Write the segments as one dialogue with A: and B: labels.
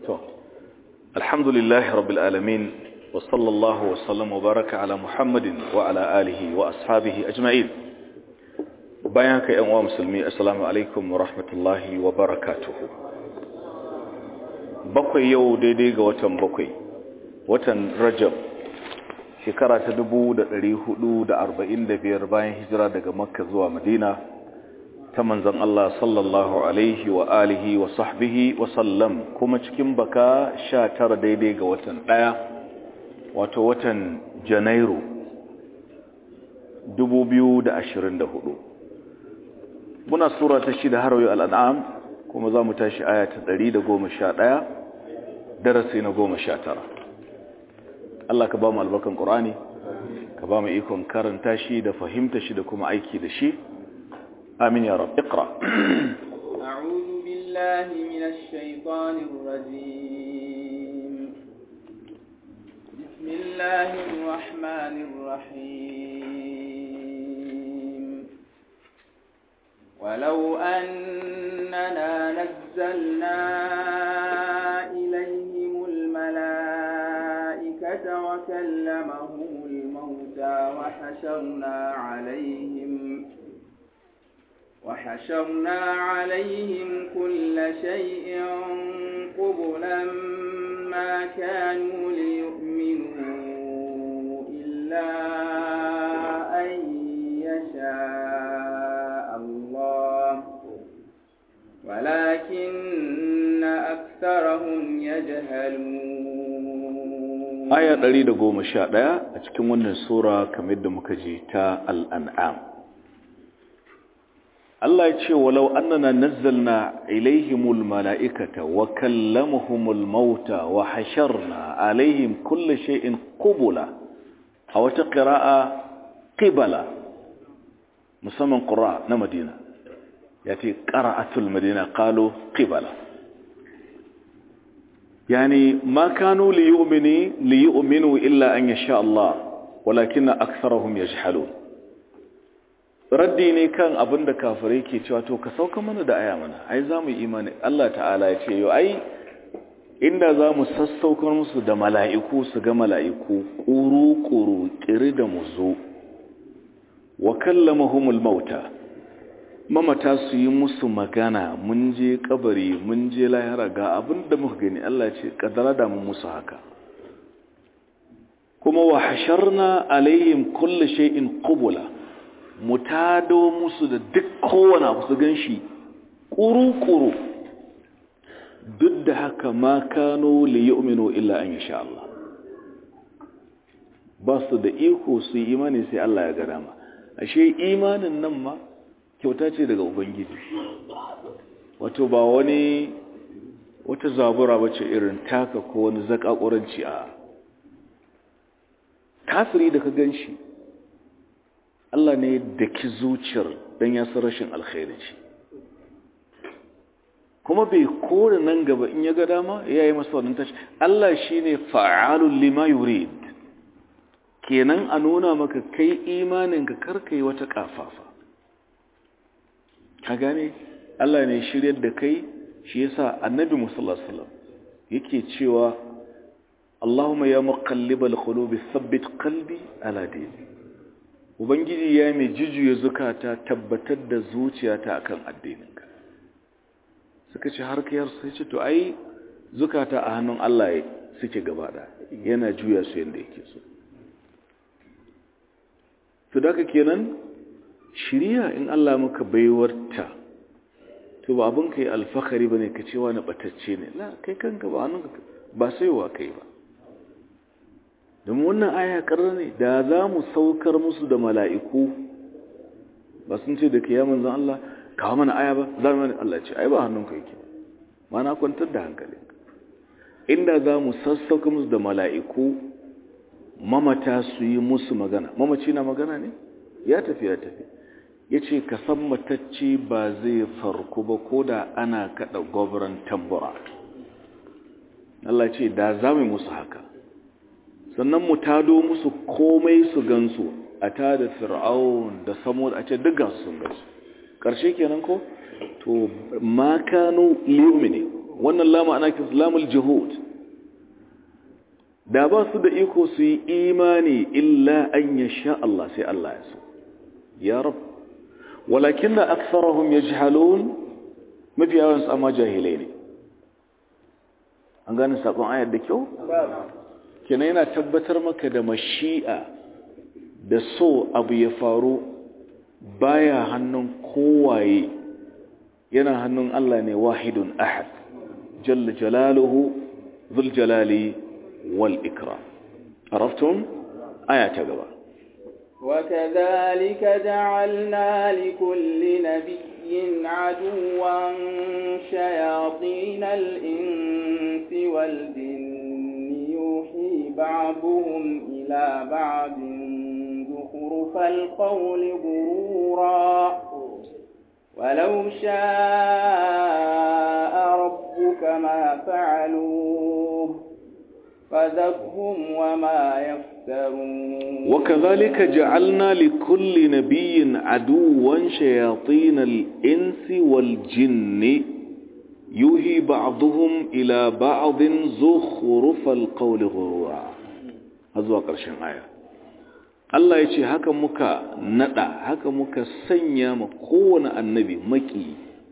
A: to alhamdulillahi rabbil alamin wa sallallahu wa sallam wa baraka ala muhammadin wa ala alihi wa ashabihi ajma'in bayan ka yan uwa musulmi assalamu alaikum wa rahmatullahi wa barakatuhu bakwai yau daidai ga watan bakwai watan rajab shekara ta dubu da da da arba'in biyar bayan hijira daga makka zuwa madina ta manzan Allah sallallahu alaihi wa alihi wa sahbihi wa sallam kuma cikin baka sha tara daidai ga watan ɗaya wato watan janairu dubu biyu da ashirin da hudu. muna sura ta shida har yau al'an'am kuma za mu tashi aya ta ɗari da goma sha ɗaya darasi na goma sha tara Allah ka ba mu albarkan ƙorani ka ba mu ikon karanta shi da fahimta shi da kuma aiki da shi amin ya rab iqra
B: أعوذ بالله من الشيطان الرجيم بسم الله الرحمن الرحيم ولو أننا نزلنا إليهم الملائكة وكلمهم الموتى وحشرنا عليهم وحشرنا عليهم كل شيء قبلا ما كانوا ليؤمنوا إلا أن يشاء الله ولكن أكثرهم يجهلون
A: aya 111 a cikin wannan sura kamar da muka ji ta al'an'am Allah ya ce walau annana nazzalna ilaihimul mala'ikata wa kallamuhumul mauta wa hasharna alaihim kulli shay'in qubula a wata qira'a qibala musamman qura na Madina yace qira'atul Madina qalu qibala يعني ما كانوا ليؤمنوا ليؤمنوا إلا أن يشاء الله ولكن أكثرهم يجحلون raddi ne kan abin da kafirai ke cewa to ka sauka mana da aya mana ai za mu imani Allah ta'ala ya ce yau ai inda za mu sassaukar musu da mala'iku su ga mala'iku ƙuru-ƙuru ƙiri da mu zo wa kallamahumul mauta mamata su yi musu magana mun je kabari mun je lahira ga abin da muka gani Allah ce kadara da mu musu haka kuma wa hasharna alaihim kulli shay'in qubula mutado musu da duk kowane abu su ganshi kuru-kuru duk da haka ma kano li yu'minu illa an yasha Allah ba su da iko su yi imani sai Allah ya ga dama ashe imanin nan ma kyauta ce daga ubangiji wato ba wani wata zabura ba ce irin taka ko wani zakakuranci a kafiri da ka gan shi Allah ne da ki zuciyar don ya san rashin alkhairi ce kuma bai kore nan gaba in ya ga dama ya yi masa wannan tashi Allah shi ne fa'alun lima yurid kenan a nuna maka kai imaninka karka yi wata kafafa ka gane Allah ne shiryar da kai shi yasa annabi musallallahu alaihi wasallam yake cewa Allahumma ya muqallibal qulubi thabbit qalbi ala dini ubangiji ya mai jijuye zukata tabbatar da zuciyata akan addininka suka ce har kayar sai ce to ai zukata a hannun Allah suke gaba da yana juya su yanda yake so to daga kenan shiriya in Allah muka baiwarta to ba abin kai alfakari bane ka cewa na batacce ne la kai kanka ba hannunka ba saiwa kai ba don wannan aya karra ne da za mu saukar musu da mala'iku ba sun ce da kiyaman zan Allah kawo mana aya ba za mu Allah ce ai ba hannunka yake ma na kwantar da hankalinka inda za mu sassauka musu da mala'iku mamata su yi musu magana mamaci na magana ne ya tafi ya tafi ya ce ka san matacce ba zai farku ba ko da ana kaɗa gwabran tambura Allah ce da za mu musu haka sannan mu tado musu komai su gansu a ta da fir'aun da samu a ce dukkan sun gansu ƙarshe kenan ko to ma kanu liyumini wannan lama ana kisa lamul juhud da ba su da iko su yi imani illa an ya sha Allah sai Allah ya so ya rab walakin da aksarahum ya jihalun mafi yawansu amma jahilai ne an gane saƙon ayar da kyau? kina yana tabbatar maka da mashi'a da so abu ya faru baya hannun kowaye yana hannun Allah ne wahidun ahad jalla jalaluhu zul jalali wal ikram araftum aya ta gaba
B: وكذلك جعلنا لكل نبي عدوا شياطين الإنس والجن يوحي بعضهم إلى بعض زخرف القول غرورا ولو شاء ربك ما فعلوه فذرهم وما يفترون
A: وكذلك جعلنا لكل نبي عدوا شياطين الإنس والجن يوهي بعضهم إلى بعض زخرف القول غرورا هذا قرشن آية Allah ya ce haka muka nada haka muka sanya ma kowane annabi maki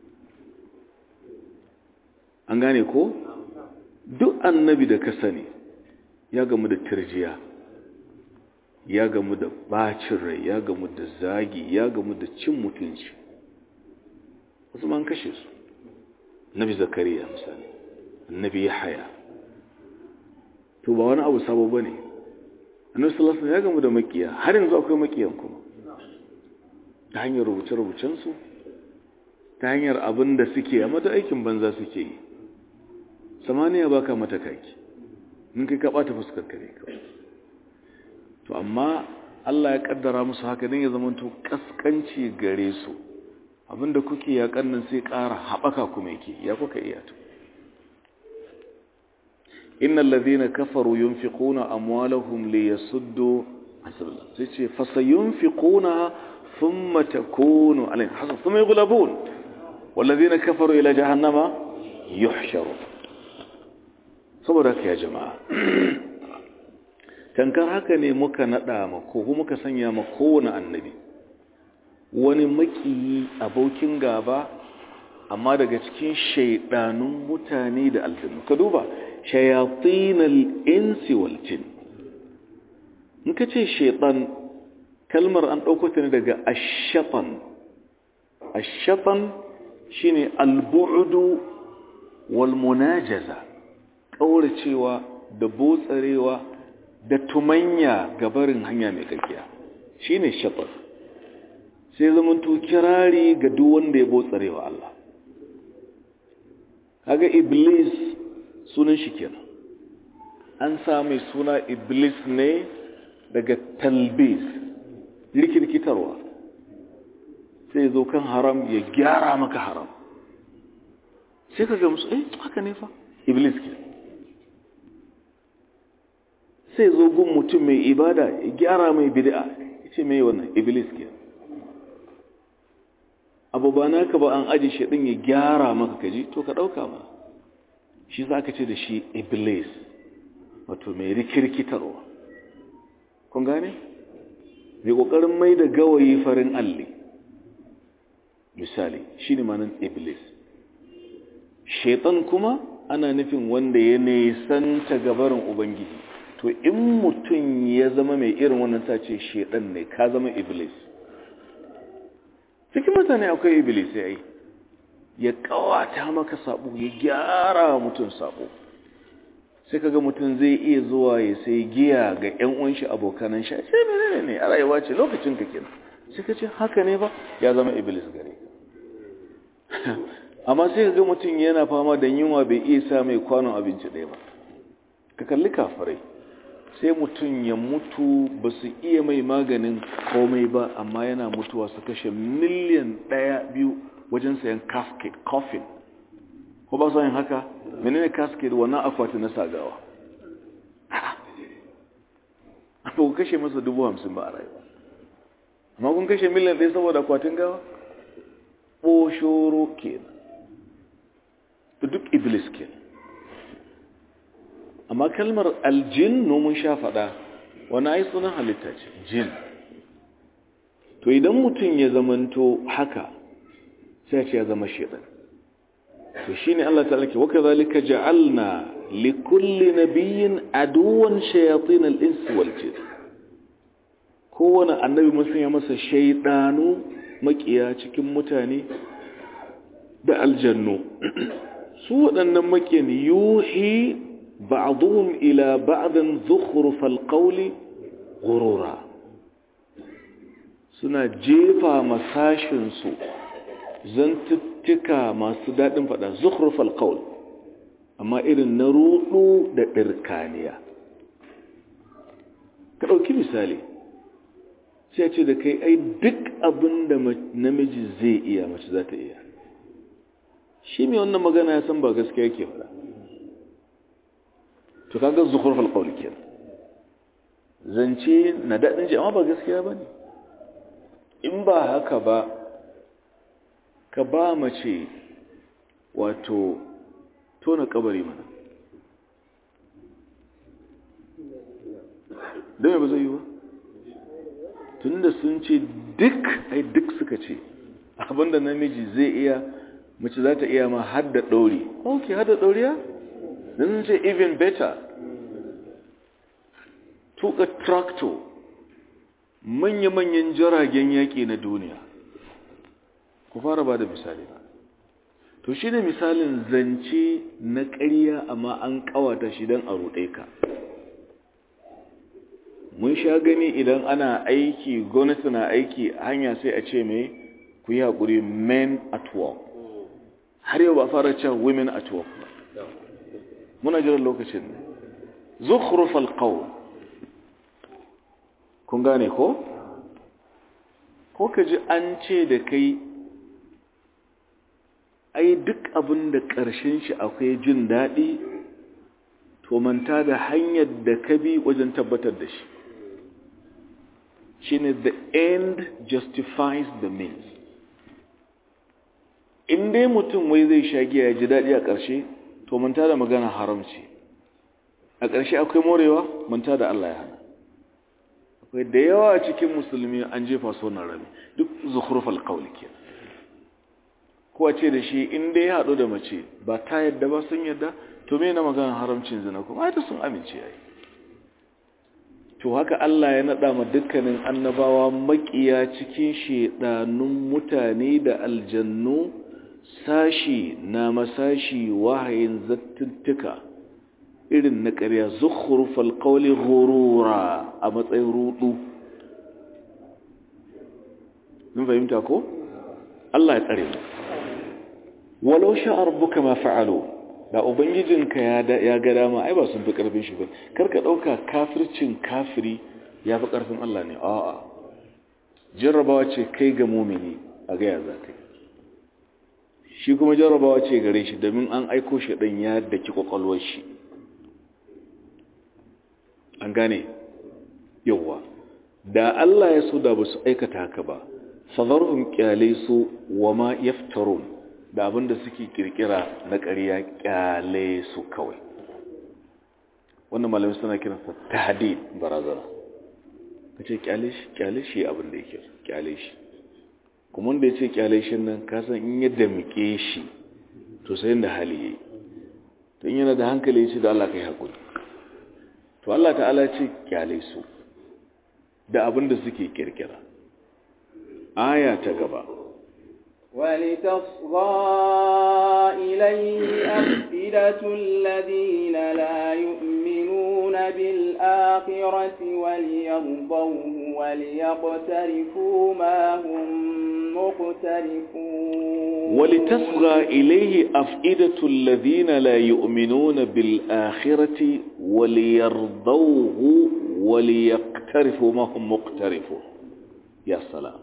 A: an gane ko duk annabi da ka sani ya gamu da tirjiya ya gamu da bacin rai ya gamu da zagi ya gamu da cin mutunci wasu man kashe su nabi zakariya misali annabi yahaya to ba wani abu sabo bane annabi sallallahu alaihi ya gamu da makiya har yanzu akwai makiyan kuma ta hanyar rubuce-rubucen su ta hanyar abin da suke amma da aikin banza suke yi samaniya baka mata kaki in kai ka bata fuskar kare kawai to amma Allah ya kaddara musu haka dan ya zamanto kaskanci gare su abinda kuke ya kannan sai ƙara haɓaka kuma yake ya kuka iya to innal ladhina kafaru yunfiquna amwalahum liyasuddu hasbullah sai ce fasayunfiquna thumma takunu alayhim hasab thumma yughlabun wal ladhina kafaru ila jahannama yuhsharun saboda haka ya jama'a tankar haka ne muka nada ma ko muka sanya ma kowane annabi wani makiyi abokin gaba amma daga cikin shaidanun mutane da aljannu ka duba shayatinal insi wal jin in ka ce shaitan kalmar an ɗauko ta ne daga ashatan ashatan shine albu'du wal munajaza kauracewa da botsarewa da tumanya gabarin hanya mai kakkiya shine shatan sai zamanto kirari ga duk wanda ya botsarewa Allah kaga iblis sunan shi kenan an sa mai suna iblis ne daga talbis rikirkitarwa sai zo kan haram ya gyara maka haram sai ka ga musu eh haka ne fa iblis ke sai zo gun mutum mai ibada ya gyara mai bid'a ce mai wannan iblis ke abu ba naka ba an aji shi din ya gyara maka kaji to ka dauka ma shi za ka ce da shi iblis wato mai rikirkitarwa kun gane mai kokarin mai da gawayi farin alli misali shi ne manan iblis shaitan kuma ana nufin wanda ya nisanta gabarin ubangiji to in mutum ya zama mai irin wannan ta ce shaitan ne ka zama iblis cikin mutane akwai iblis ya yi ya kawata maka sabo ya gyara mutum sabo sai kaga mutum zai iya zuwa ya sai giya ga ƴan uwan shi abokanan shi sai menene ne a rayuwa ce lokacin ka kenan sai ka ce haka ne ba ya zama iblis gare ka amma sai kaga mutum yana fama da yunwa bai iya sa mai kwanon abinci ɗaya ba ka kalli kafirai sai mutum ya mutu ba su iya mai maganin komai ba amma yana mutuwa su kashe miliyan ɗaya biyu wajen sayan casket coffin ko ba su yin haka menene casket wannan akwati na sagawa ba ku kashe masa dubu hamsin ba a rayuwa amma kun kashe miliyan ɗaya saboda akwatin gawa ɓoshoro kenan duk iblis ke amma kalmar aljinnu mun sha faɗa wani ai sunan halitta ce jin to idan mutum ya zamanto haka sai ce ya zama shaitan to shine Allah ta'ala ke waka zalika ja'alna li kulli nabiyyin aduwan shayatin al-ins wal jin kowane annabi mun sanya masa shaydanu makiya cikin mutane da aljannu su waɗannan makiyan yuhi ba'dhum ila ba'din zukhrufal qawli ghurura suna jefa masashin su zantuttuka masu daɗin faɗa zukhrufal qawl amma irin na rudu da ɗirkaniya ka ɗauki misali sai ce da kai ai duk abin da namiji zai iya mace za ta iya shi mai wannan magana ya san ba gaskiya yake faɗa to kaga zukhrufal qawl kenan zance na daɗin ji amma ba gaskiya ba ne in ba haka ba ka ba mace wato tona kabari mana don ba zai yi ba tunda sun ce duk ai duk suka ce abinda namiji zai iya mace za ta iya ma hadda ɗauri ok hadda ɗauriya don sun ce even better tuka tractor manya-manyan jiragen yaƙi na duniya ku fara ba da misali ba to shi ne misalin zance na ƙarya amma an ƙawata shi don a ruɗe ka mun sha gani idan ana aiki gwamnati na aiki hanya sai a ce mai ku yi haƙuri men at work har yau ba fara cewa women at work ba muna jiran lokacin ne zukhrufal qawl kun gane ko ko ka ji an ce da kai ai duk abin da ƙarshen shi akwai jin daɗi to manta da hanyar da ka bi wajen tabbatar da shi shine the end justifies the means in dai mutum wai zai sha giya ya ji daɗi a ƙarshe to manta da magana haramci a ƙarshe akwai morewa manta da Allah ya hana akwai da yawa cikin musulmi an jefa sonar rami duk zukhrufal qawli ke ko a ce da shi in dai ya haɗu da mace ba ta yadda ba sun yadda to me na magana haramcin zina kuma ai sun amince ai to haka Allah ya nada ma dukkanin annabawa makiya cikin shedanun mutane da aljannu sashi na masashi wahayin zattuttuka irin na ƙarya zukhrufal qawli ghurura a matsayin rudu mun fahimta ko Allah ya tsare mu walau sha'a rabbuka ma fa'alu da ubangijinka ya ya ga dama ai ba sun fi karfin shi ba karka dauka kafircin kafiri ya fi karfin Allah ne a'a jarrabawa ce kai ga mumini a ga ya zaka shi kuma jarrabawa ce gare shi domin an aiko shi dan ya daki kwakwalwar shi an gane yawa da Allah ya so da ba su aikata haka ba fadarhum kyale su wa ma yaftarun da abinda suke kirkira na ƙarya kyale su kawai wannan malamin suna kiransa tahdid barazana kace kyale shi kyale shi abin da yake kyale shi kuma wanda yace kyale shi nan ka san in yadda muke shi to sai da hali yayi to in yana da hankali yace da Allah kai hakuri to Allah ta'ala ce kyale su da abin da suke kirkira aya ta gaba
B: ولتصغى إليه أفئدة الذين لا يؤمنون بالآخرة وليرضوه وليقترفوا ما هم مقترفون
A: ولتصغى إليه أفئدة الذين لا يؤمنون بالآخرة وليرضوه وليقترفوا ما هم مقترفون يا سلام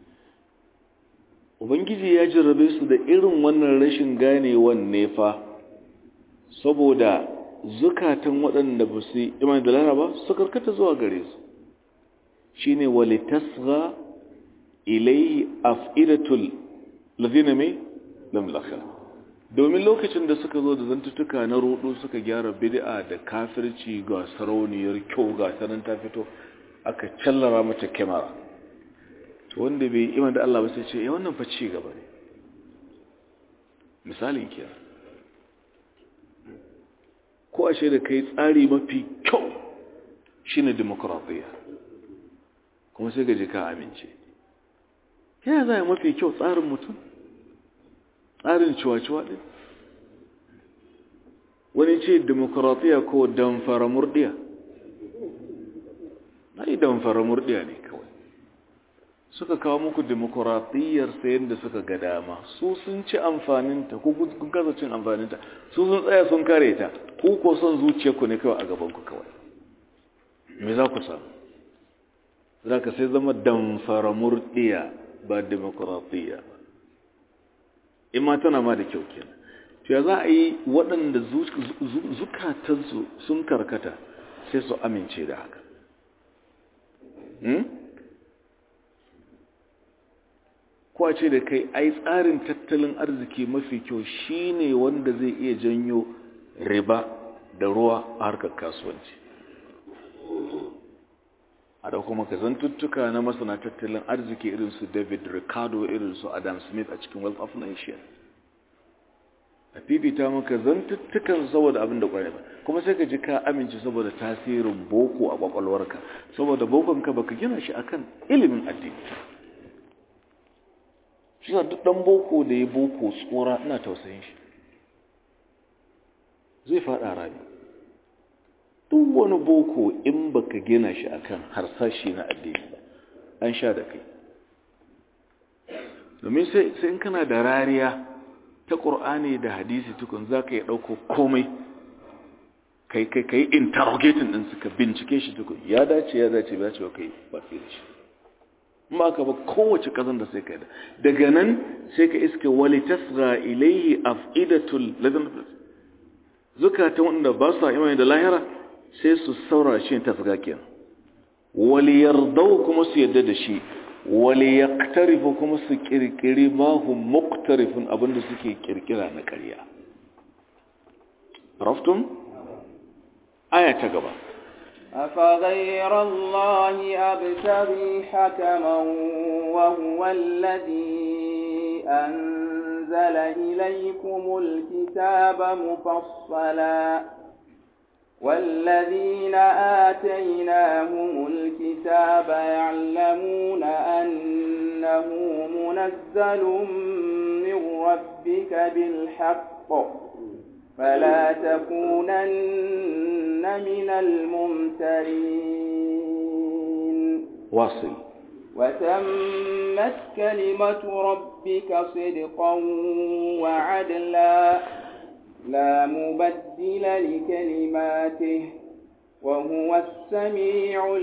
A: Ubangiji ya jarrabe su da irin wannan rashin ganewan nefa saboda zukatan waɗanda ba su yi imani da laraba su karkata zuwa gare su shi ne walitasga ilaihi af'idatul lazina mai lamlaka domin lokacin da suka zo da zantuttuka na rudu suka gyara bid'a da kafirci ga sarauniyar kyau ga sanan ta fito aka callara mata kyamara to wanda bai iman da Allah ba sai ce ya wannan fa ci gaba ne misalin kiyar ko ashe da kai tsari mafi kyau shine demokradiyya kuma sai gaji ka amince yana za a mafi kyau tsarin mutum tsarin ciwa-ciwa ɗin wani ce demokradiyya ko damfara murdiya na yi damfara murdiya ne kawai suka kawo muku demokradiyyar sayan da suka ga dama su sun ci amfaninta ko kun kasa cin amfaninta su sun tsaya sun kare ta ku ko son zuciyarku ne kawai a gabanku kawai me za ku samu za ka sai zama damfara murdiya ba demokradiyya ba in ma tana ma da kyau kenan to ya za a yi waɗanda zukatansu sun karkata sai su amince da haka ko ce da kai ai tsarin tattalin arziki mafi kyau shine wanda zai iya janyo riba da ruwa a harkar kasuwanci a da kuma kazantuttuka na masana tattalin arziki irin su david ricardo irin su adam smith a cikin wealth of nation a fifita maka zantuttukan saboda abin da kwarai ba kuma sai ka ji ka amince saboda tasirin boko a kwakwalwarka saboda bokonka baka gina shi akan ilimin addini shi duk dan boko da ya boko tsora ina tausayin shi zai fada rami duk wani boko in baka gina shi akan harsashi na addini ba an sha da kai domin sai in kana da rariya ta ƙur'ani da hadisi tukun za ka yi ɗauko komai kai kai kai interrogating ɗin suka bincike shi tukun ya dace ya dace ya ce wa kai ba fi da shi ma ka ba kowace ƙazan da sai ka da daga nan sai ka iske wali tasga ilaihi af'idatul ladin zukatan wanda ba su imani da lahira sai su saura shi tasga kenan wali yardau kuma su yadda da shi wali ya kuma su kirkiri mahun muktarifin abinda suke kirkira na ƙarya raftun aya ta gaba
B: أفغير الله أبتغي حكما وهو الذي أنزل إليكم الكتاب مفصلا والذين آتيناهم الكتاب يعلمون أنه منزل من ربك بالحق فلا تكونن من الممترين
A: واصل
B: وتمت كلمة ربك صدقا وعدلا لا مبدل لكلماته وهو السميع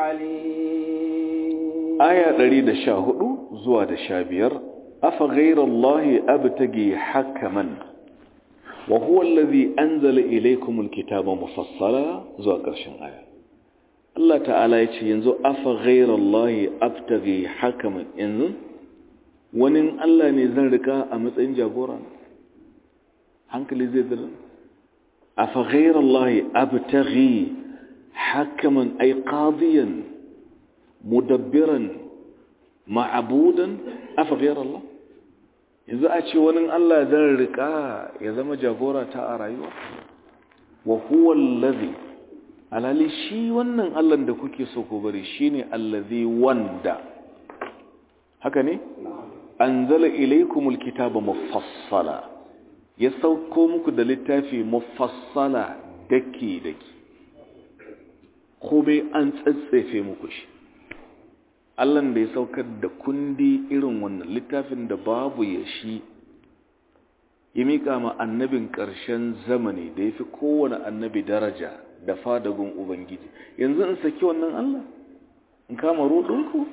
B: العليم
A: آية دريد شاهد زواد شابير أفغير الله أبتغي حكما وهو الذي أنزل إليكم الكتاب مفصلا زواد قرشن آية الله تعالى ينزو أفغير الله أبتغي حكما إنزو ونن الله نزل ركا أمتين جابورا hankali zai zira a faghairar Allah abtaghi hakaman ay qadiyan mudabbiran ma'abudan a faghairar Allah yanzu a ce wani Allah zan rika ya zama jagora ta a rayuwa wa huwa allazi alali shi wannan Allah da kuke so ku bari shine allazi wanda haka ne anzala ilaykumul kitaba mufassala ya sauko muku da littafi mufassala daki-daki komai an tsatsefe muku shi allan da ya saukar da kundi irin wannan littafin da babu ya shi ya miƙa ma annabin ƙarshen zamani da ya fi kowane annabi daraja da fadagun ubangiji yanzu in saki wannan allah in kama ruɗinku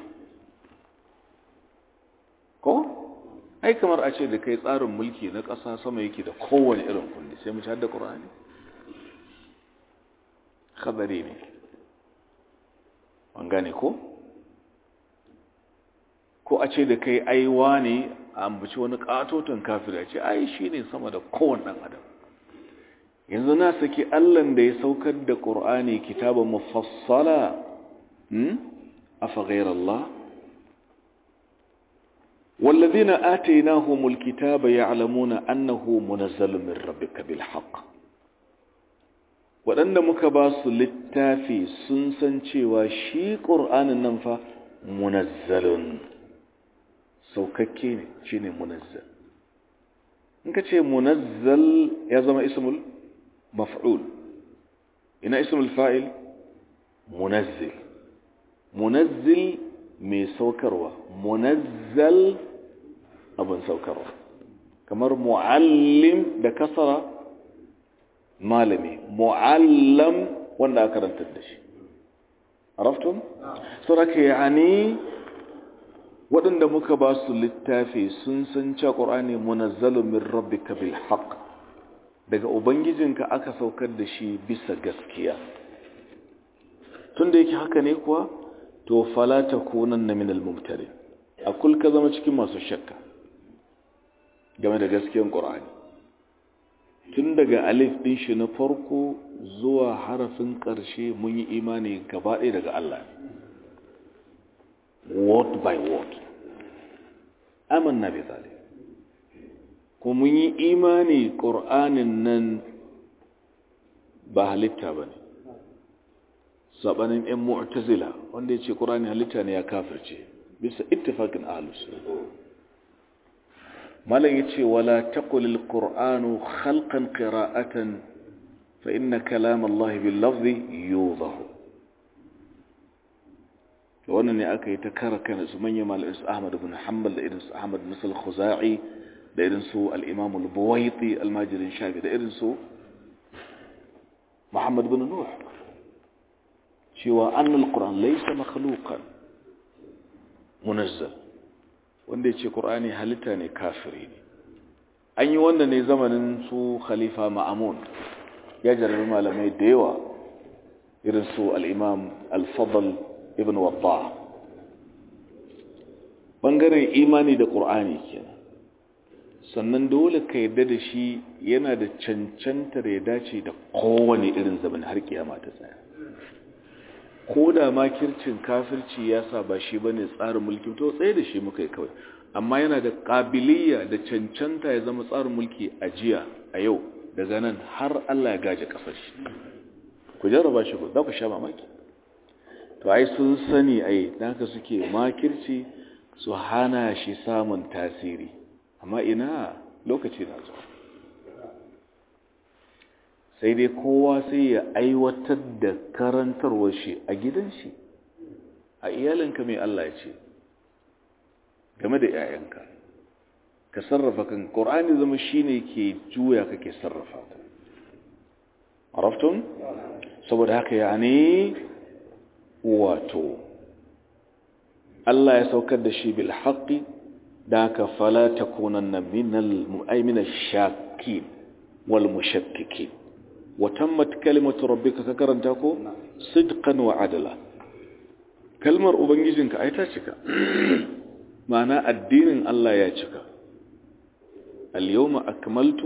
A: ko? ai kamar a ce da kai tsarin mulki na ƙasa sama yake da kowane irin kundi sai mu ci da ƙura'ani khadari ne an gane ko ko a ce da kai aiwa ne a ambaci wani katoton kafir ya ce ai shi ne sama da kowane ɗan adam yanzu na saki allan da ya saukar da ƙur'ani kitaban mufassala afa ghairallah والذين آتيناهم الكتاب يعلمون أنه منزل من ربك بالحق waɗanda muka ba su littafi sun san cewa shi ƙur'anin nan fa munazzalun saukakke ne shi ne munazzal in ka ce munazzal ya zama ismul maf'ul ina ismul fa'il munazzil munazzil mai saukarwa munazzal abin saukarwa kamar mu'allim da kasara malami mu'allam wanda aka rantar da shi araftun sauraka yani waɗanda muka ba su littafi sun san cewa ƙorani munazzalun min rabbika bil haqq daga ubangijinka aka saukar da shi bisa gaskiya tunda yake haka ne kuwa to fala takunanna min al mumtari akul ka zama cikin masu shakka game da gaskiyar ƙorani tun daga alif ɗin shi na farko zuwa harafin ƙarshe mun yi imani gaba ɗaya daga Allah word by word amanna bi zalim ko mun yi imani ƙur'anin nan ba halitta ba ne saɓanin 'yan mu'tazila wanda ya ce ƙur'ani halitta ne ya kafirce bisa ittifakin ahalus malam ya ce wala taqulil qur'anu khalqan qira'atan fa inna kalam Allah bil lafzi yudahu to wannan ne aka yi ta kara kana su manyan malamai su Ahmad ibn Hanbal da irin su Ahmad ibn Khuzai da irin su al-Imam al-Buwaiti al-Majrin Shafi da irin su Muhammad ibn Nuh cewa annal qur'an laysa makhluqan munazzal wanda ya ce ƙur'ani halitta ne kafiri ne an yi wanda ne zamanin su khalifa ma'amun ya jarabi malamai da yawa irin su al'imam al-fadl ibn wadda ɓangaren imani da ƙur'ani kenan sannan dole ka yadda da shi yana da cancantar ya dace da kowane irin zaman har kiyama ta tsaya ko da makircin kafirci ya sa ba shi bane tsarin mulki to tsaye da shi muka yi kawai amma yana da ƙabiliya da cancanta ya zama tsarin mulki a jiya a yau daga nan har Allah ya gaje kasar shi ku jarraba shi za ku sha mamaki to ai sun sani ai dan haka suke makirci su hana shi samun tasiri amma ina lokaci na zuwa sai dai kowa sai ya aiwatar da karantarwar shi a gidan shi a iyalinka mai Allah ya ce game da 'ya'yanka ka sarrafa kan ƙorani zama shi ne ke juya kake sarrafa ta araftun saboda haka ya ne wato Allah ya saukar da shi bil haƙi da ka fala ta kunan na minal shaki wal mushakkiki وتمت كلمة ربك ككرن تاكو صدقا وعدلا كلمة أبنجزنك أي تاشكا معنى الدين الله ياشكا اليوم أكملت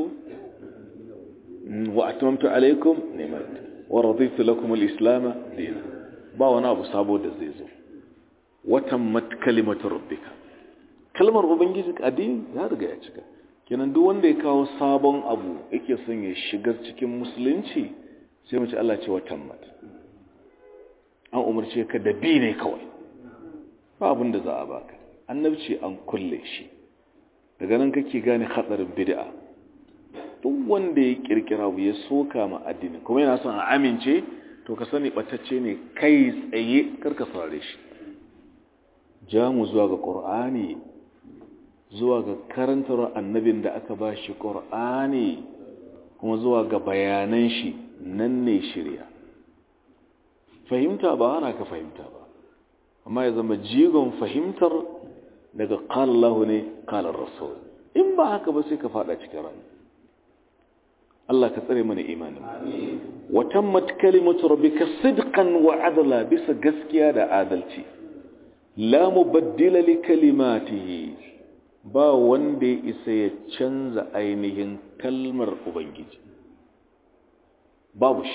A: وأتممت عليكم نعمت ورضيت لكم الإسلام دينا باونا أبو صابو دزيزو وتمت كلمة ربك كلمة أبنجزنك الدين يا رجع ياشكا kenan duk wanda ya kawo sabon abu yake son ya shigar cikin musulunci sai mace Allah ce watan mat an umarce ka da bi ne kawai ba abin da za a baka annabci an kulle shi daga nan kake gane hatsarin bid'a duk wanda ya kirkira abu ya soka ma addini kuma yana son a amince to ka sani batacce ne kai tsaye karka saurare shi ja mu zuwa ga qur'ani zuwa ga karantar annabin da aka ba shi ƙor'ani kuma zuwa ga bayanan shi nan ne shirya fahimta ba ana ka fahimta ba amma ya zama jigon fahimtar daga ƙalallahu ne ƙalar rasul in ba haka ba sai ka fada cikin rani Allah ka tsare mana imanin watan matkalimatu rabbika sidqan wa adala bisa gaskiya da adalci la mubaddila li kalimatihi ba wanda ya isa ya canza ainihin kalmar ubangiji babu shi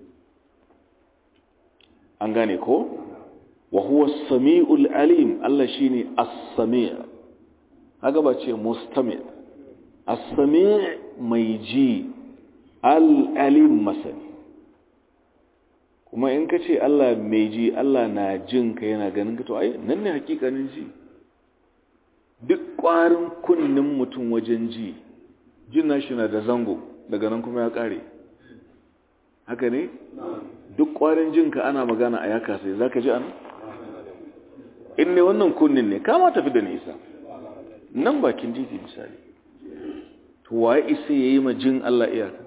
A: an gane ko wa huwa sami'ul alim Allah shine as-sami' haka ba ce mustami' as-sami' mai ji al-alim masani kuma in ka ce Allah mai ji Allah na jin ka yana ganin ka to ai nan ne hakikanin ji duk ƙwarin kunnin mutum wajen ji jin nashi na da zango daga nan kuma ya ƙare haka ne duk ƙwarin jinka ana magana a yaka sai za ka ji an in ne wannan kunnin ne kama tafi da nisa nan bakin titi misali to waye isa ya yi ma jin Allah iyaka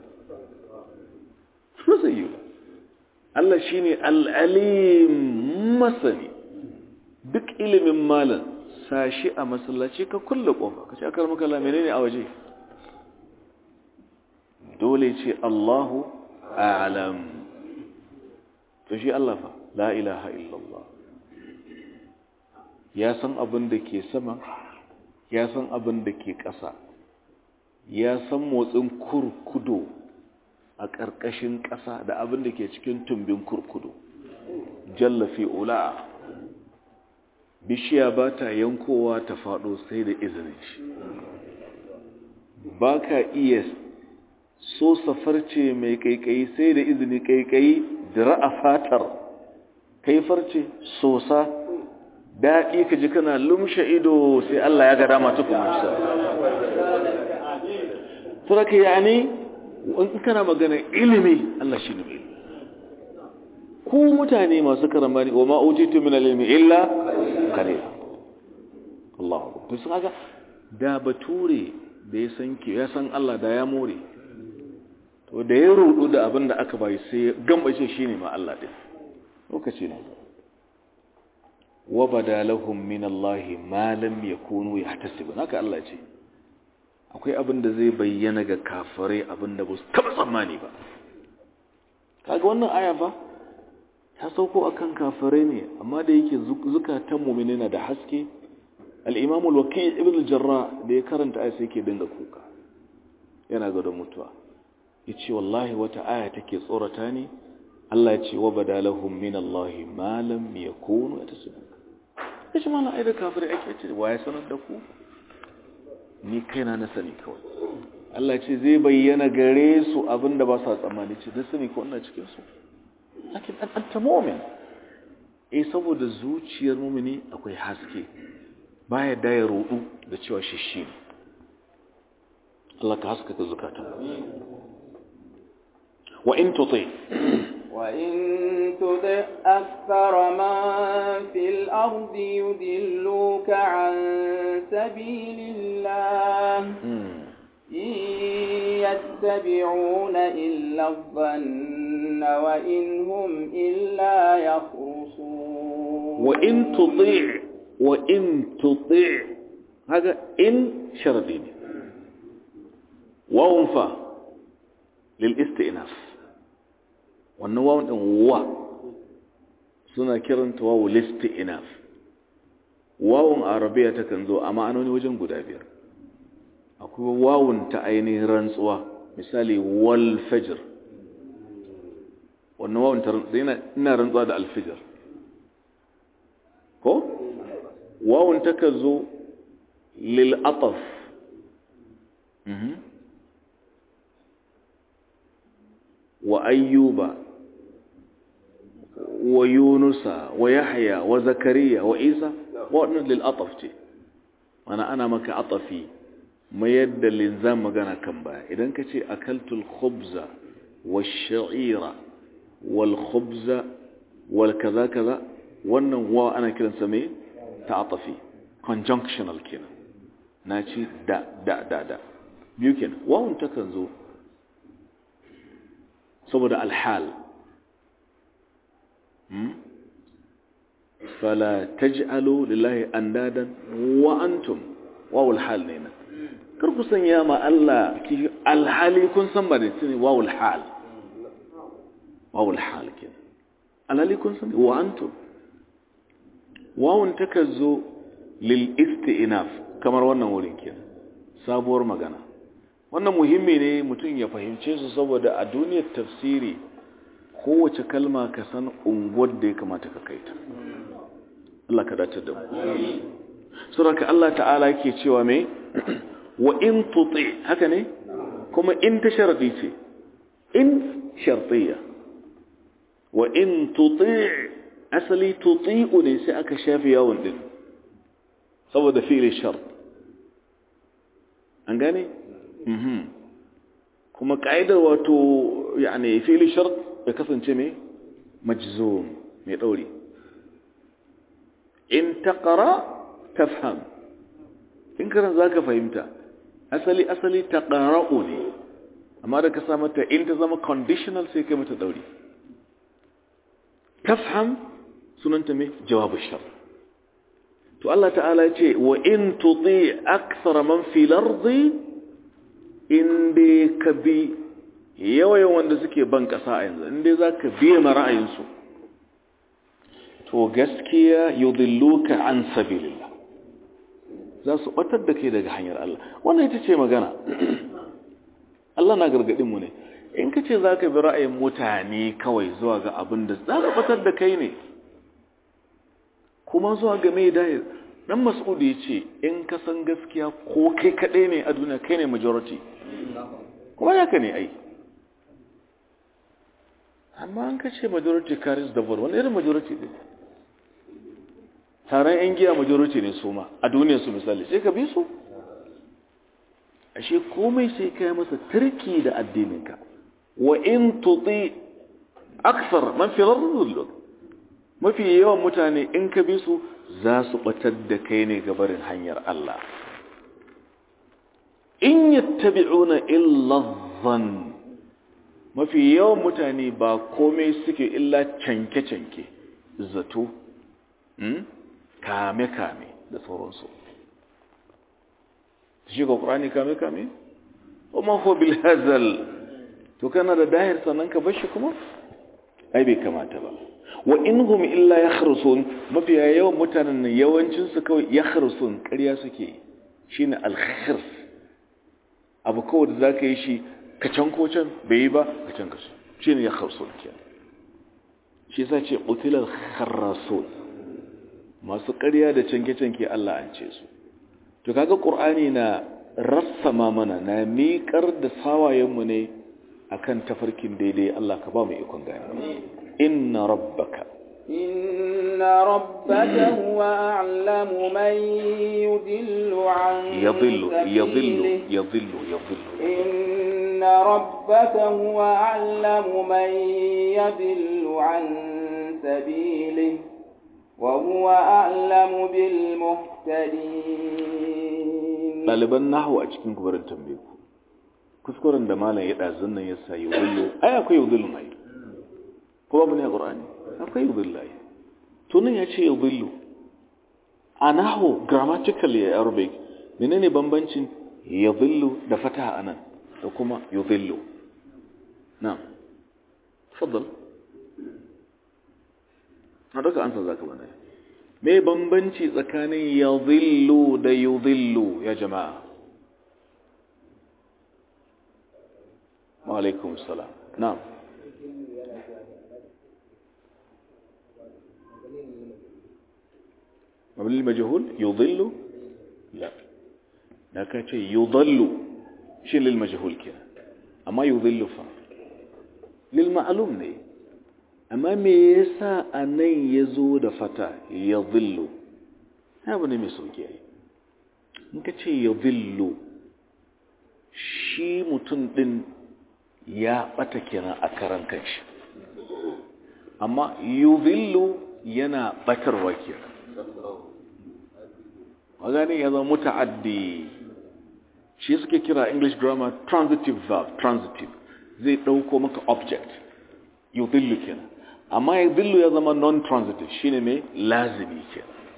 A: su zai yi Allah shi ne al'alim masani duk ilimin malam sashi a masallaci ka kulle ƙofa ka ce akar makala menene a waje dole ce Allahu a'lam to shi Allah fa la ilaha illallah ya san abin da ke sama ya san abin da ke ƙasa ya san motsin kurkudo a ƙarƙashin ƙasa da abin da ke cikin tumbin kurkudo jallafi ula bishiya ba ta yankowa ta faɗo sai da izinin shi ba ka iya so safarce mai kaikayi sai da izini kaikayi dira a fatar kai farce sosa daɗi ka ji kana lumshe ido sai Allah ya ga dama tukun musa turaka ya ne in kana magana ilimi Allah shi ne ku mutane masu karambani wa ma utitu min al-ilmi illa qalila Allah to sun haka da bature da ya san ki ya san Allah da ya more to da ya rudu da abin da aka bai sai gambace shine ma Allah din lokaci ne wa badalahum min Allah ma lam yakunu yahtasibun haka Allah ce akwai abin da zai bayyana ga kafirai abin da ba su taba tsammani ba kaga wannan aya fa ta sauko akan kafirai ne amma da yake zukatan mu'mini na da haske al-imam al-waqi' ibn al-jarrah da ya karanta aya sai yake dinga kuka yana ga mutuwa yace wallahi wata aya take tsorata ni Allah ya ce wa badalahum min Allah ma lam yakunu yatasabbu kace mana ai da kafirai ake ce waye sanar da ku ni kaina na sani kawai Allah ce zai bayyana gare su abinda ba sa tsammani ce da sani ko ina cikin su lakin an anta mu'min eh saboda zuciyar mu'mini akwai haske baya da ya rudu da cewa shi shi ne Allah ka haskaka zukata wa in tuti
B: وإن تطع أكثر من في الأرض يدلوك عن سبيل الله إن يتبعون إلا الظن وإن هم إلا يخرصون
A: وإن تطيع وإن تطيع هذا إن شرطين وانفى للاستئناف wannan wawan ɗin wa suna kiranta wawu listi inaf wawun arabiya ta kan zo a ma'anoni wajen guda biyar akwai wawun ta ainihin rantsuwa misali wal fajr wannan wawun ta rantsuwa ina rantsuwa da alfijir ko wawun ta kan zo lil ataf wa ayyuba wa yunusa wa yahya wa zakariya wa isa waɗannan lil'ataf ce mana ana maka atafi mayar da linzam magana kan baya idan ka ce akaltul khubza wa sha'ira wal khubza wal kaza kaza wannan wa ana kiransa mai ta'atafi conjunctional kenan na ci da da da da biyu kenan wawun takan zo saboda alhal fala taj'alu lillahi andadan wa antum wawul hal ne na kar ku sanya ma Allah ki alhali kun san ba da tuni wawul hal wawul hal ke alhali kun san wa antum wawun takazzo lil isti'naf kamar wannan wurin kenan sabuwar magana wannan muhimmi ne mutum ya fahimce su saboda a duniyar tafsiri kowace kalma ka san unguwar da ya kamata ka kai ta Allah ka dace da mu suraka Allah ta'ala yake cewa me wa in tuti haka ne kuma in ta sharadi ce in shartiya wa in tuti asali tuti'u ne sai aka shafi yawon din saboda fi'il shart an gane kuma ka'idar wato yani fi'il shart ya kasance mai majzum mai dauri in taqra tafham in karan zaka fahimta asali asali taqra'u ne amma da ka sa mata in ta zama conditional sai kai mata dauri tafham sunanta mai jawabu shar to Allah ta'ala ce wa in tuti akthara man fil ardi in dai ka bi yawayen wanda suke ban kasa a yanzu in dai zaka biye ma ra'ayinsu to gaskiya yudilluka an sabilillah za su batar da kai daga hanyar Allah wannan ita ce magana Allah na gargadin mu ne in ka ce za ka bi ra'ayin mutane kawai zuwa ga abin da za ka batar da kai ne kuma zuwa ga mai dayar dan mas'ud ya ce in ka san gaskiya ko kai kaɗai ne a duniya kai ne majority kuma ya ka ne ai amma an ka ce majority carries the vote wani irin majority ne taron yan giya majority ne su ma a duniya su misali sai ka bi su ashe komai sai kai masa turki da addininka wa in tuti aksar man fi lardul mafi yawan mutane in ka bi su za su batar da kai ne gabarin hanyar Allah in yattabi'una illa dhann mafi yawan mutane ba komai suke illa canke-canke zato kame-kame da sauransu shi ga ƙurani kame-kame? kuma ko bilhazal to kana da dahir sannan ka bashi kuma? ai bai kamata ba wa in hum illa ya kharsun mafiya yawan mutanen nan yawancinsu kawai ya kharsun ƙarya suke shi ne alkhirs abu kawai da za ka yi shi ka can ko can bai yi ba ka can ka shi ne ya kharsun ke shi sa ce ƙutilar kharrasun masu ƙarya da canke-canke Allah an ce su to kaga ƙur'ani na rassama mana na miƙar da sawayenmu ne akan tafarkin daidai Allah ka ba mu ikon gani inna rabbaka
B: inna rabbaka huwa a'lamu man yudillu an
A: yadhillu yadhillu yadhillu yadhillu
B: inna rabbaka huwa a'lamu man yadillu an sabilihi وهو أعلم بالمهتدين
A: ɗaliban nahu a cikin kubarin tambaye ku kuskuren da malam ya ɗazun nan ya sa yi wullo ai akwai yudhillu mai ko babu ne a ƙur'ani akwai yudhillu ai to nan ya ce yudhillu a nahu grammatical ya arabic menene bambancin yudhillu da fataha anan da kuma yudhillu na'am تفضل na duka ansa za ka bane me bambanci tsakanin yadhillu da yudhillu ya jama'a wa alaikum salam na'am mabni majhul yudhillu la da ka ce yudhillu shi lil majhul kenan amma yudhillu fa lil ma'lum ne amma me yasa a nan ya zo da fata ya zillu abu ne mai sauki yi in ka ce ya zillu shi mutum ɗin ya ɓata kenan a karan kanshi amma yu zillu yana ɓatarwa kenan magani ya zama muta'addi shi suke kira english grammar transitive verb transitive zai ɗauko maka object yu zillu kenan amma ya dillu ya zama non-transitive shine mai lazimi ke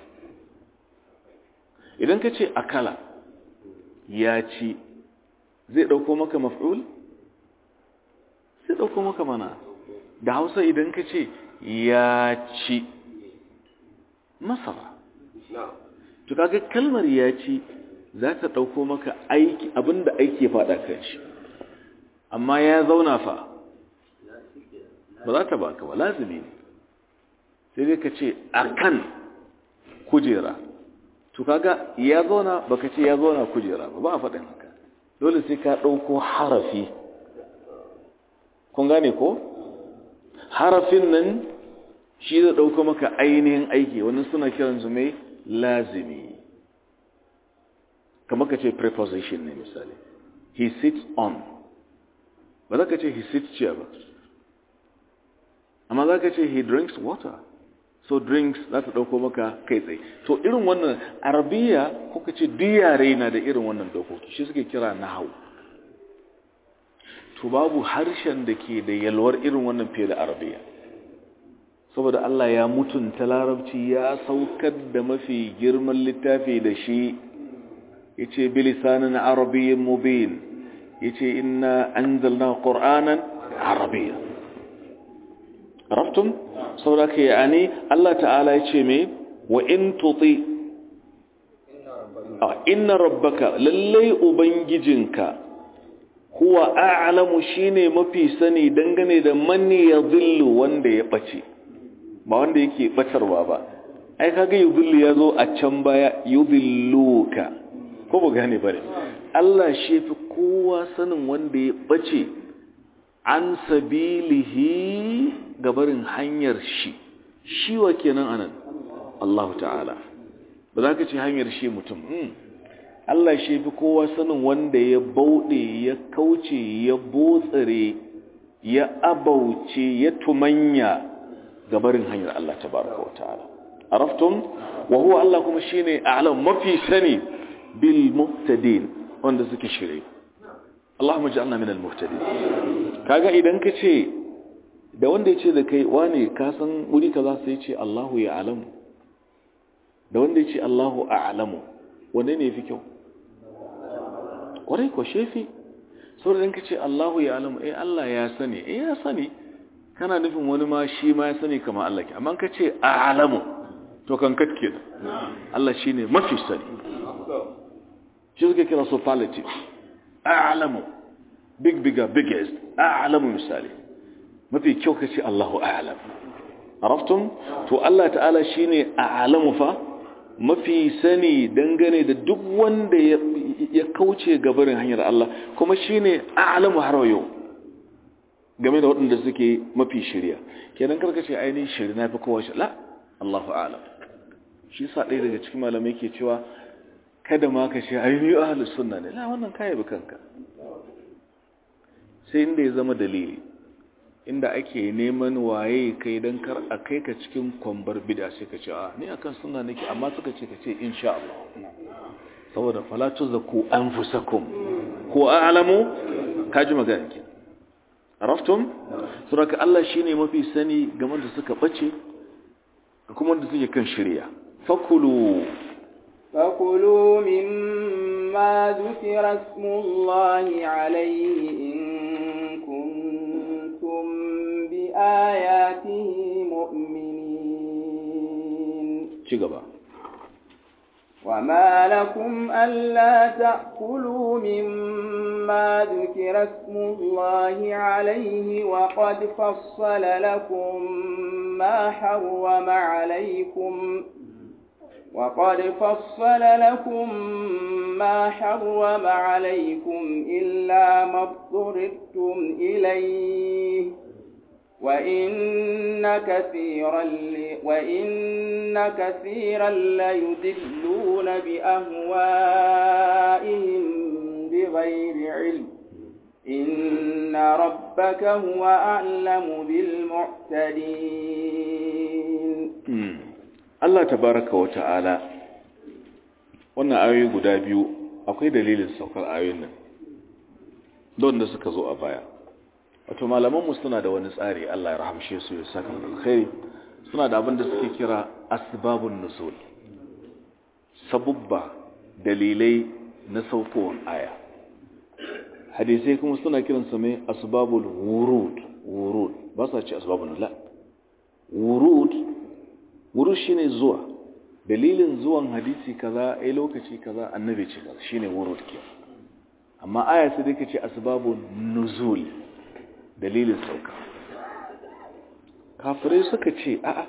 A: idan ka ce akala ya ci zai ɗauko maka maf'ul zai ɗauko maka mana da hausa idan ka ce ya ci masara to kaga kalmar ya ci za ta ɗauko maka aiki abinda aiki ya faɗa kan shi amma ya zauna fa ba za ta baka ba lazimi ne sai dai ka ce a kan kujera to kaga ya zauna baka ce ya zauna kujera ba ba a faɗin haka dole sai ka ɗauko harafi kun gane ko harafin nan shi zai ɗauko maka ainihin aiki wani suna kiransu mai lazimi kamar ka ce preposition ne misali he sits on ba za ka ce he sits chair ba amma za ka ce he drinks water so drinks za ta ɗauko maka kai tsaye to irin wannan arabiya ko ka ce diyare na da irin wannan dokoki shi suke kira nahau to babu harshen da ke da yalwar irin wannan fiye da arabiya saboda Allah ya mutunta larabci ya saukar da mafi girman littafi da shi yace bilisanin arabiyyin mubin yace inna anzalna qur'anan arabiyya araftum saboda ke yani Allah ta'ala yace me wa in tuti inna rabbaka lallai ubangijinka huwa a'lamu shine mafi sani dangane da man yadhillu wanda ya bace ba wanda yake batarwa ba ai kaga yudhillu yazo a can baya yudhilluka ko ba gane bare Allah shi fi kowa sanin wanda ya bace an sabilihi gabarin hanyar shi shi wa kenan anan Allah ta'ala ba za ka ce hanyar shi mutum Allah shi fi kowa sanin wanda ya bauɗe ya kauce ya botsare ya abauce ya tumanya gabarin hanyar Allah tabaraka wa ta'ala araftum wa huwa Allah kuma shine a'lam mafi sani bil muhtadin wanda suke shirye Allahumma ja'alna min al muhtadin kaga idan ka ce da wanda ya ce da kai wane ka san wuri kaza sai ya ce Allahu ya alamu da wanda ya ce Allahu a'lamu wanne ne yafi kyau kwarai ko shefi saboda in ka ce Allahu ya alamu eh Allah ya sani eh ya sani kana nufin wani ma shi ma ya sani kamar Allah ke amma ka ce a'lamu to kan katke da Allah shine mafi sani shi suke kira superlative a'lamu big bigger biggest a'lamu misali mafi kyau ka ce Allahu a'lam araftum to Allah ta'ala shine a'lamu fa mafi sani dangane da duk wanda ya kauce gabarin hanyar Allah kuma shine a'lamu har yau game da waɗanda suke mafi shirya kenan karka ce ainihin shiri na fi kowa shi la Allahu a'lam shi sa ɗaya daga cikin malamai ke cewa kada ma ka ce ainihin ahlus sunna ne la wannan kai bi kanka sai inda ya zama dalili inda ake neman waye kai don kar a kai ka cikin kwambar bida sai ka ce a ni akan suna nake amma suka ce ka ce insha Allah saboda falatu zaku anfusakum ko a'lamu kaji magana ke araftum suraka Allah shine mafi sani game da suka bace kuma da suke kan shirya fakulu
B: fakulu mimma dhukira ismullahi alayhi in بآياته مؤمنين
A: شكرا
B: وما لكم ألا تأكلوا مما ذكر اسم الله عليه وقد فصل لكم ما حرم عليكم وقد فصل لكم ما حرم عليكم إلا ما اضطررتم إليه وإن كثيرا ل... وإن كثيرا ليدلون بأهوائهم بغير علم إن ربك هو أعلم بالمعتدين
A: الله تبارك وتعالى wannan ayoyi guda biyu akwai dalilin saukar ayoyin nan don da suka zo a baya wato malamanmu suna da wani tsari Allah ya rahamshe su ya saka alkhairi suna da abin da suke kira asbabun nuzul sabubba dalilai na saukowar aya hadisai kuma suna kiran su mai asbabul wurud wurud ba sa ce asbabun la wurud wurud shine zuwa dalilin zuwan hadisi kaza ai lokaci kaza annabi ce kaza shine wurud ke amma aya sai dai kace asbabun nuzul dalilin sauka kafirai suka ce a'a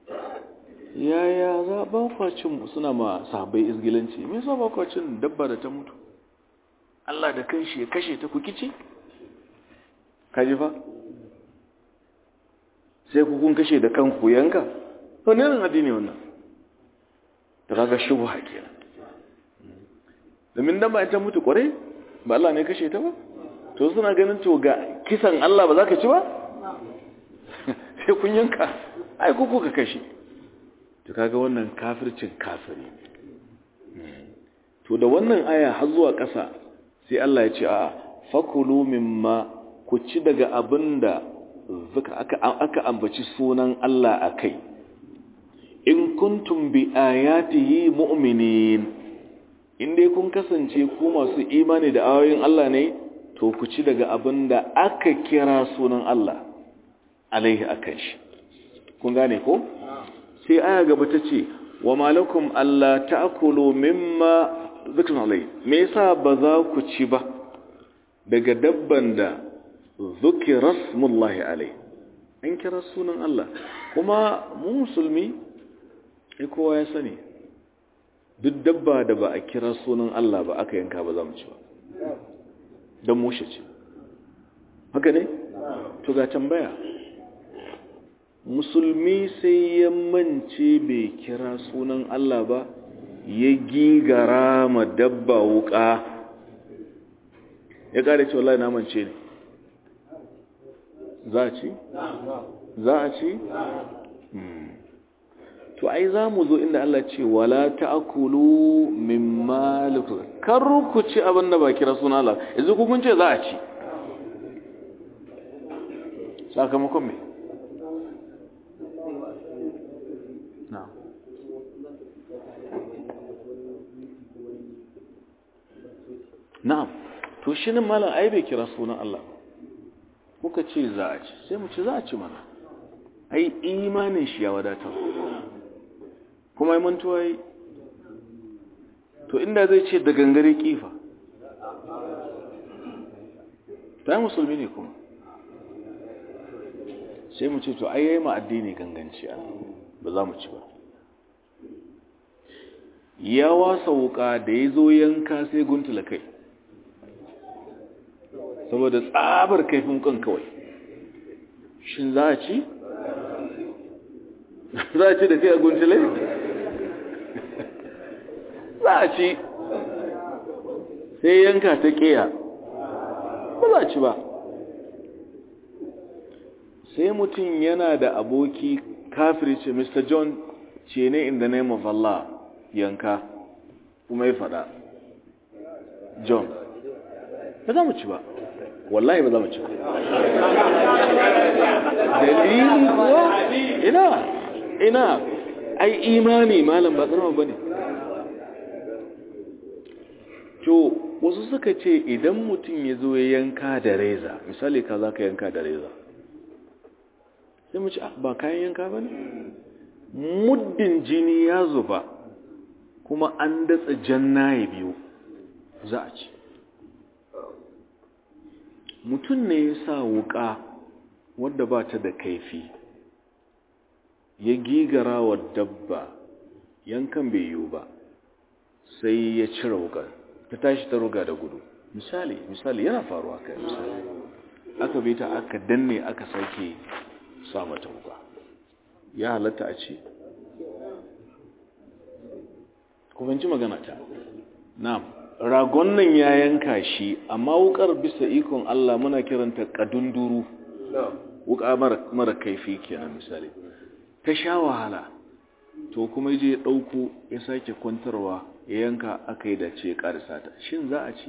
A: yaya za ba kwacin suna ma sahabbai izgilanci me yasa ba kwacin dabba da ta mutu Allah da kanshi ya kashe ta ku kici kaji fa sai ku kun kashe da kanku yanka wani irin addini wannan da kaga shubha kenan domin dan ba ta mutu kware ba Allah ne kashe ta ba to suna ganin to ga kisan Allah ba za ka ci ba sai kun yanka ai ku ka kashe to kaga wannan kafircin kafiri to da wannan aya har zuwa ƙasa sai Allah ya ce a fakulu mimma ku ci daga abinda aka aka ambaci sunan Allah akai in kuntum bi ayatihi mu'minin in dai kun kasance ku masu imani da ayoyin Allah ne to ku ci daga abinda aka kira sunan Allah alaihi akan shi kun gane ko sai aya gaba ta ce wa malakum alla ta'kulu mimma zikr alai me yasa ba za ku ci ba daga dabban da zukira smullahi alai an kira sunan Allah kuma mu musulmi ai kowa ya sani duk dabba da ba a kira sunan Allah ba aka yanka ba za mu ci ba don mushe ce haka ne to ga tambaya musulmi sai ya mance bai kira sunan Allah ba ya gigara ma dabba wuka ya kare ce wallahi na mance ne za a ci? za a ci? to ai za mu zo inda Allah ce wala ta'kulu mimma lakum kar ku ci abin da ba kira sunan Allah yanzu ku kun ce za a ci sakamakon me na'am na'am to shi nan malam ai bai kira sunan Allah kuka ce za a ci sai mu ce za a ci mana ai imanin shi ya wadatar kuma yi mantuwa yi to inda zai ce da gangare kifa ta musulmi ne kuma sai mu ce to ai yayi ma addini ganganci a ba za mu ci ba ya wasa wuka da ya zo yanka sai guntula kai saboda tsabar kaifin kan kawai shin za a ci? za a ci da kai a guntule? za a ci sai yanka ta ƙiya ba za a ci ba sai mutum yana da aboki kafiri ce mr john ce ne in the name of allah yanka kuma ya faɗa john ba za mu ci ba wallahi ba za mu ci ba dalili kuwa ina ina ai imani malam ba karama bane to wasu suka ce idan mutum ya zo ya yanka da reza misali ka za ka yanka da reza sai mu ci ba kayan yanka ba ne muddin jini ya zuba kuma an datsa jannaye biyu za a ci mutum ne ya sa wuka wadda ba ta da kaifi ya gigara wa dabba yankan bai yiwu ba sai ya cire wukar ta tashi ta ruga da gudu misali misali yana faruwa kai misali aka bi ta aka danne aka sake sa mata wuka ya halatta a ci kubanci magana ta na'am ragon nan ya yanka shi amma wukar bisa ikon Allah muna kiranta kadunduru wuka mara kaifi kenan misali ta sha wahala to kuma je ya dauko ya sake kwantarwa ya yanka aka yi dace ya karisa ta shin za a ci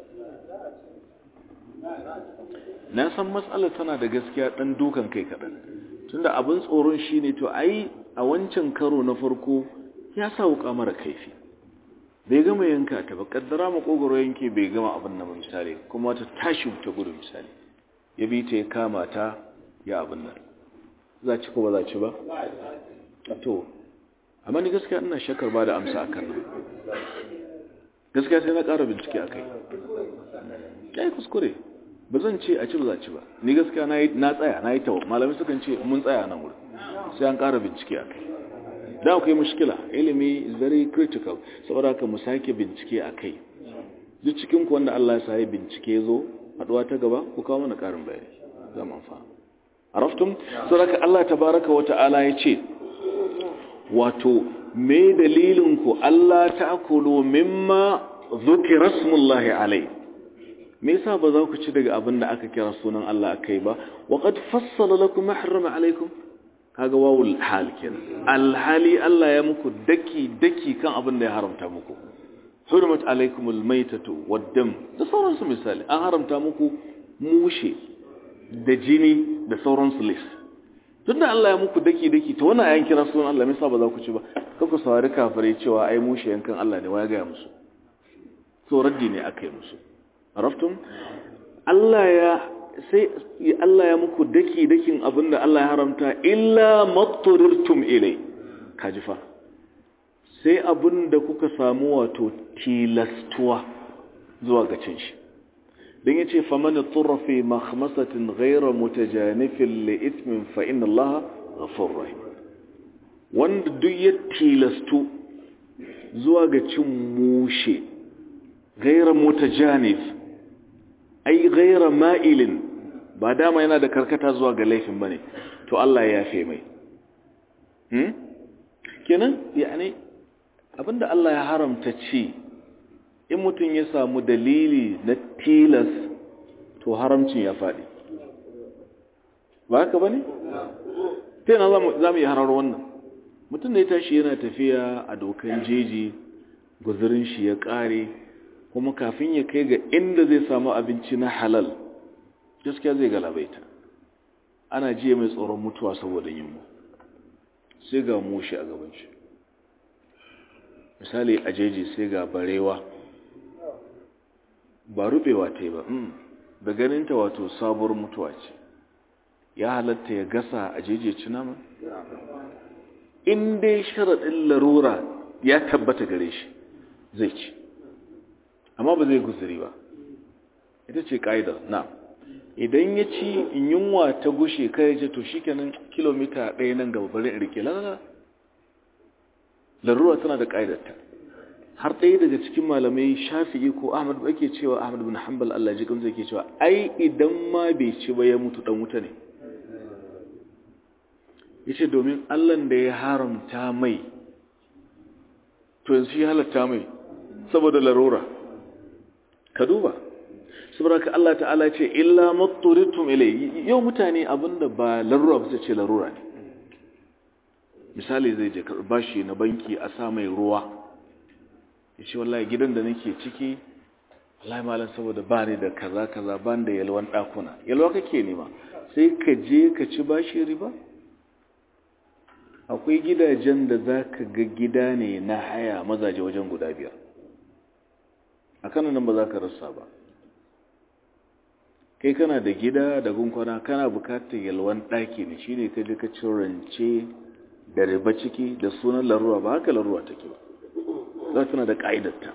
A: na san matsalar tana da gaskiya dan dukan kai kaɗan tunda abin tsoron shine to ai a wancan karo na farko ya sa wuka mara kaifi bai gama yanka ta ba kaddara makogoro yanke bai gama abin nan misali kuma ta tashi ta gudu misali ya bi ta ya kama ta ya abin nan za ci ko ba za ci ba to amma ni gaskiya ina shakar ba da amsa akan nan gaskiya sai na ƙara bincike a kai ya yi kuskure ba zan ce a ci ba za ci ba ni gaskiya na tsaya na yi tawa malamai sukan ce mun tsaya nan wurin sai an ƙara bincike a kai da akwai mushkila ilimi is very critical saboda haka mu sake bincike a kai duk cikin ku wanda Allah ya sa ya bincike zo haduwa ta gaba ku kawo mana ƙarin bayani za mu amfana araftum saboda Allah tabaraka wa ta'ala ya ce wato me dalilin ku Allah ta'kulu mimma dhukira smullahi alai me yasa ba za ku ci daga abin da aka kira sunan Allah akai ba wa qad fassala lakum ma harrama alaikum kaga wawul hal kenan alhali Allah ya muku daki daki kan abin da ya haramta muku hurmat alaikumul maitatu waddam da sauransu misali an haramta muku mushe da jini da sauransu lis tun da Allah ya muku daki daki ta wannan ayan kira sunan Allah me yasa ba za ku ci ba kaku saurari kafirai cewa ai mushe yankan Allah ne waya ga musu so raddi ne aka yi musu araftum Allah ya sai Allah ya muku daki dakin abinda Allah ya haramta illa matturirtum ilai kaji fa sai abinda kuka samu wato tilastuwa zuwa ga cin shi dan yace faman turra fi makhmasatin ghayra mutajanifin li ithmin fa inna Allah ghafurur rahim wanda duk ya tilastu zuwa ga cin mushe ghayra mutajanif ai ghayra ma'ilin ba dama yana da karkata zuwa ga laifin bane to Allah ya yafe mai hmm kenan yani abinda Allah ya haramta ci in mutum ya samu dalili na tilas to haramcin ya faɗi ba haka bane sai na za mu yi harar wannan mutum da ya tashi yana tafiya a dokan jeji guzurin shi ya ƙare kuma kafin ya kai ga inda zai samu abinci na halal gaskiya zai galabaita ana jiya mai tsoron mutuwa saboda yunwa sai ga mushi a gaban shi misali a jeji sai ga barewa ba rubewa ta yi ba da ganinta wato sabuwar mutuwa ce ya halatta ya gasa a jeji ci nama in dai sharaɗin larura ya tabbata gare shi zai ci amma ba zai guzuri ba ita ce ƙa'idar na idan ya ci yunwa ta gushe kai ce to shi kenan kilomita ɗaya nan gaba bari in rike lalala larura tana da ƙa'idarta har ɗaya daga cikin malamai shafi'i ko ahmad ba ke cewa ahmad bin hanbal allah ji kan zai ke cewa ai idan ma bai ci ba ya mutu ɗan wuta ne ya ce domin allan da ya haramta mai to yanzu shi halatta mai saboda larura ka duba saboda ka Allah ta'ala ce illa matturitum ilai yau mutane abinda ba larura ba ce larura ne misali zai je karɓa shi na banki a sa mai ruwa ya ce wallahi gidan da nake ciki wallahi malam saboda ba ni da kaza kaza ban da yalwan ɗakuna yalwa kake nema sai ka je ka ci bashi riba akwai gidajen da za ka ga gida ne na haya mazaje wajen guda biyar a kanan nan ba za ka rasa ba kai kana da gida da gunkwana kana bukatar yalwan ɗaki ne shi ne ka ji ka cin rance da riba ciki da sunan larura ba haka larura take ba za tana da ƙa'idarta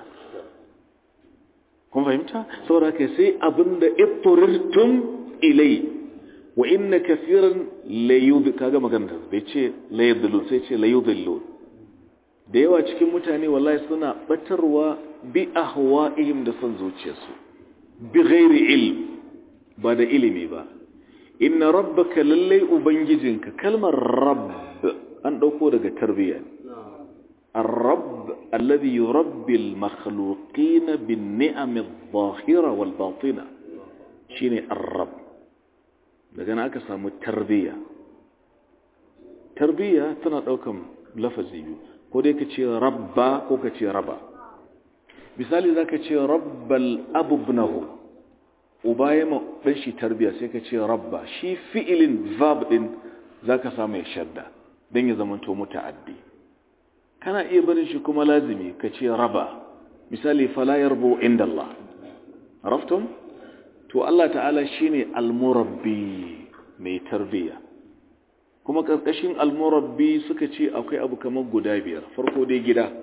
A: kun fahimta saboda ka sai abin da ifturirtum ilai wa inna kafiran layudh kaga magana bai ce layudhilun sai ce layudhillun da yawa cikin mutane wallahi suna batarwa bi ahwa'ihim da son zuciyarsu bi ghairi ilm ba da ilimi ba inna rabbaka lallai ubangijinka kalmar rabb an dauko daga tarbiyya الرب الذي يربي المخلوقين بالنعم الظاهرة والباطنة شيني الرب daga na aka samu tarbiyya tarbiyya tana daukan lafazi biyu ko dai ka ce rabba ko ka ce raba misali za ka ce rabbal abubnahu uba ya ma ɗan shi tarbiyya sai ka ce rabba shi fi'ilin verb ɗin za ka samu ya shadda don ya zamanto muta'addi kana iya barin shi kuma lazimi ka ce raba misali fala yarbu inda Allah raftun to Allah ta'ala shine al-murabbi mai tarbiyya kuma ƙarƙashin almurabbi suka ce akwai abu kamar guda biyar farko dai gida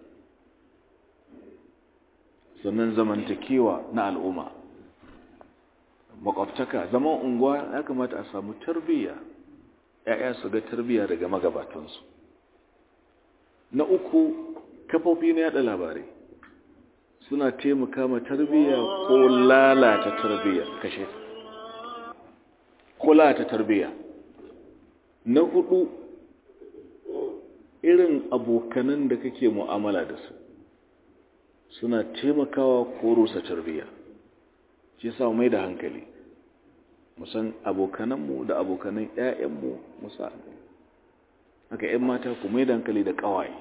A: sannan zamantakewa na al'umma makwabtaka zaman unguwa ya kamata a samu tarbiyya ‘ya'ya su ga tarbiyya daga magabatansu na uku kafofi na yada labarai suna taimaka ma tarbiyya ko lalata tarbiyya kashe ko lalata tarbiyya na hudu irin abokanan da kake mu'amala da su suna taimakawa ko rusa tarbiyya shi sa mai da hankali musan abokananmu da abokanan 'ya'yanmu musa haka 'yan mata ku mai da hankali da ƙawaye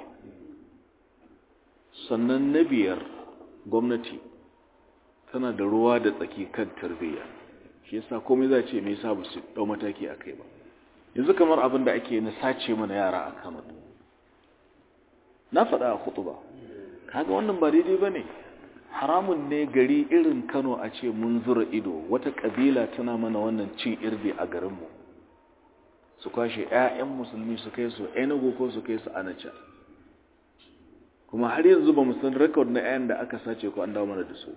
A: sannan na biyar gwamnati tana da ruwa da tsaki kan tarbiyya shi yasa komai za ce me yasa ba su dau mataki a kai ba yanzu kamar abin da ake na sace mana yara a Kano na faɗa a khutuba kaga wannan ba daidai bane haramun ne gari irin Kano a ce mun zura ido wata kabila tana mana wannan cin irbi a garin mu su kwashe ƴaƴan musulmi su kai su Enugu ko su kai su Anacha kuma har yanzu ba mu san record na ƴaƴan da aka sace ko an dawo mana da su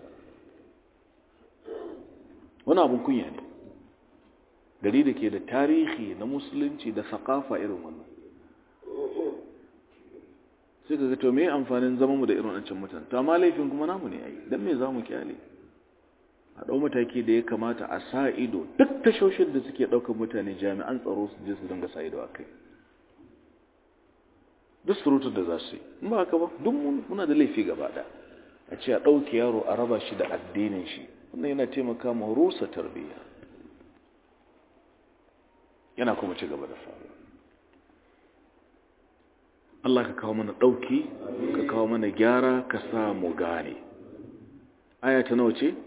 A: wani abun kunya ne gari da ke da tarihi na musulunci da sakafa irin wannan sai ka to me amfanin zama mu da irin wancan mutane to amma laifin kuma namu ne ai dan me zamu kyale a dau mataki da ya kamata a sa ido duk tashoshin da suke daukar mutane jami'an tsaro su je su dinga sa ido akai duk surutar da za su yi in ba haka ba duk muna da laifi gaba da a ce a ɗauki yaro a raba shi da addinin shi wannan yana taimaka ma rusa tarbiyya yana kuma ci gaba da faru Allah ka kawo mana ɗauki ka kawo mana gyara ka sa mu gane aya ta nawa ce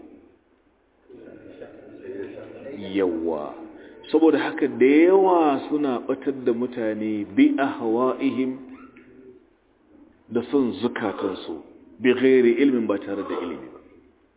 A: yawa saboda haka da yawa suna batar da mutane bi ahwa'ihim da son zukatansu bi ghairi ilmin ba tare da ilimi ba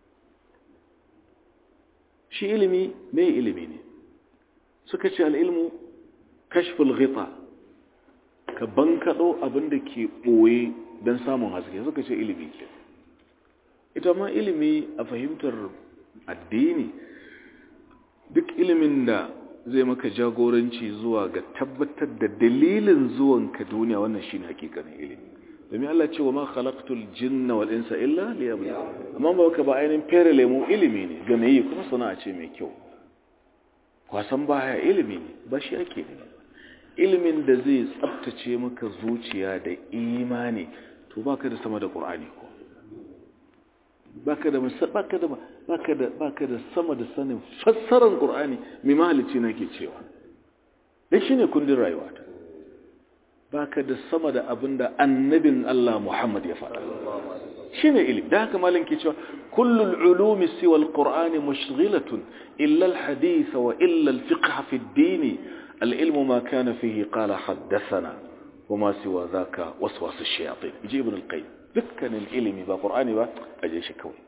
A: shi ilimi mai ilimi ne suka ce al'ilmu kashful ghita ka bankaɗo abin da ke ɓoye don samun haske suka ce ilimi ke ita ma ilimi a fahimtar addini duk ilimin da zai maka jagoranci zuwa ga tabbatar da dalilin zuwanka duniya wannan shine hakikanin ilimi domin Allah ce wa ma khalaqtul jinna wal insa illa liya'budun amma ba ka ba ainihin fere lemu ilimi ne ga mai kuma sana'a ce mai kyau kwasan baya ilimi ne ba shi ake ne ilimin da zai tsabtace maka zuciya da imani to baka da sama da qur'ani ko baka da baka da baka da baka da sama da sanin fassarar qur'ani mai mahalici nake cewa dan shine kundin rayuwata baka da sama da abinda annabin Allah Muhammad ya faɗa shine ilimi da haka malam ke cewa kullul ulumi siwa alqur'ani mushghilatun illa alhadith wa illa alfiqh fi ad-din العلم ما كان فيه قال حدثنا وما سوى ذاك وسواس الشياطين يجي ابن القيم dukkan ilimi ba qur'ani ba aje shi kawai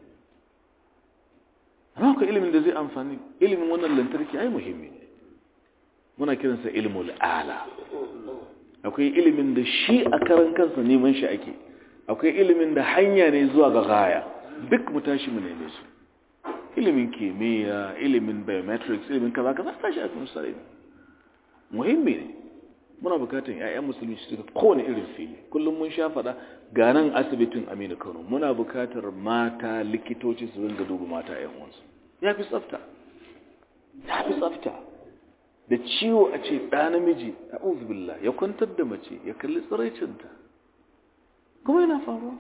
A: amma ko ilimin da zai amfani ilimin wannan lantarki ai muhimmi ne muna kiransa ilmul ala akwai ilimin da shi a karan kansa neman shi ake akwai ilimin da hanya ne zuwa ga gaya duk mu tashi mu neme su ilimin kimiyya ilimin biometrics ilimin kaza kaza tashi a kan sai muhimmi ne muna bukatun 'ya'yan musulmi su suka kowane irin fili kullum mun sha faɗa ga nan asibitin aminu kano muna bukatar mata likitoci su ringa duba mata 'yan uwansu ya fi tsafta ya fi tsafta da ciwo a ce ɗa namiji a billah ya kwantar da mace ya kalli tsiraicinta kuma yana faruwa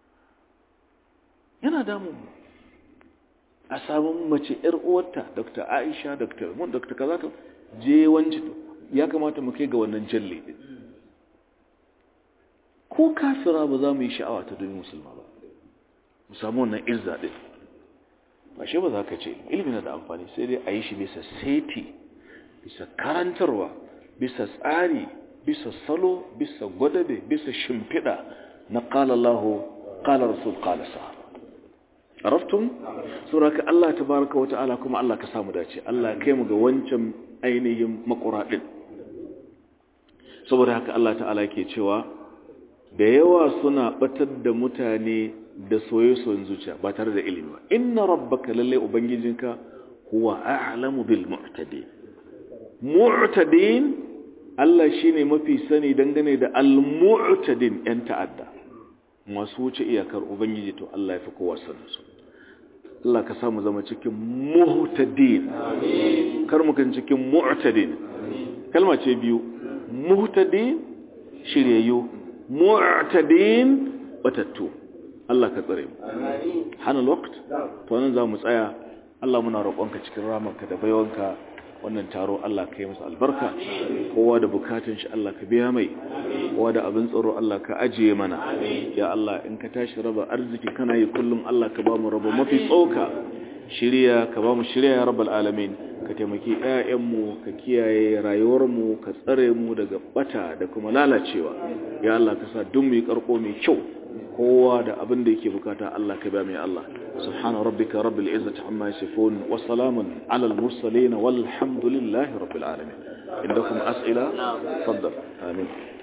A: yana damun mu a samun mace 'yar uwarta dr aisha dr mun dr kaza je wancan ya kamata mu kai ga wannan jalle din ko kafira ba za mu yi sha'awa ta domin musulma ba mu samu wannan izza din ba shi ba za ka ce ilimi na da amfani sai dai a yi shi bisa seti bisa karantarwa bisa tsari bisa salo bisa gwadabe bisa shimfiɗa na ƙala Allah ƙala Rasul ƙala sahaba araftum suraka Allah tabaraka wa ta'ala kuma Allah ka samu dace Allah kai mu ga wancan ainihin makura din saboda haka Allah ta'ala ke cewa da yawa suna batar da mutane da soye-soyen zuciya ba tare da ilimi ba inna rabbaka lalle ubangijinka huwa a'lamu bil mu'tadin mu'tadin Allah shine mafi sani dangane da al mu'tadin yan ta'adda masu wuce iyakar ubangiji to Allah ya fi kowa sanin su Allah ka samu zama cikin muhtadin kar mu kan cikin mu'tadin kalma ce biyu muhtadin shiryayyu mu'tadin batattu Allah ka tsare mu hana lokaci to nan za mu tsaya Allah muna roƙonka cikin ramarka da baiwanka wannan taro Allah ka yi masa albarka kowa da bukatun shi Allah ka biya mai kowa da abin tsaro Allah ka ajiye mana ya Allah in ka tashi raba arziki kana yi kullum Allah ka ba mu raba mafi tsoka shirya ka ba mu shirya ya rabbal alamin ka taimaki ƴaƴanmu ka kiyaye rayuwarmu ka tsare mu daga bata da kuma lalacewa ya Allah ka sa duk mu yi karko mai kyau kowa da abin da yake bukata Allah ka ba mai Allah subhana rabbika rabbil izzati amma yasifun wa salamun ala al mursalin walhamdulillahi rabbil alamin indakum as'ila faddal amin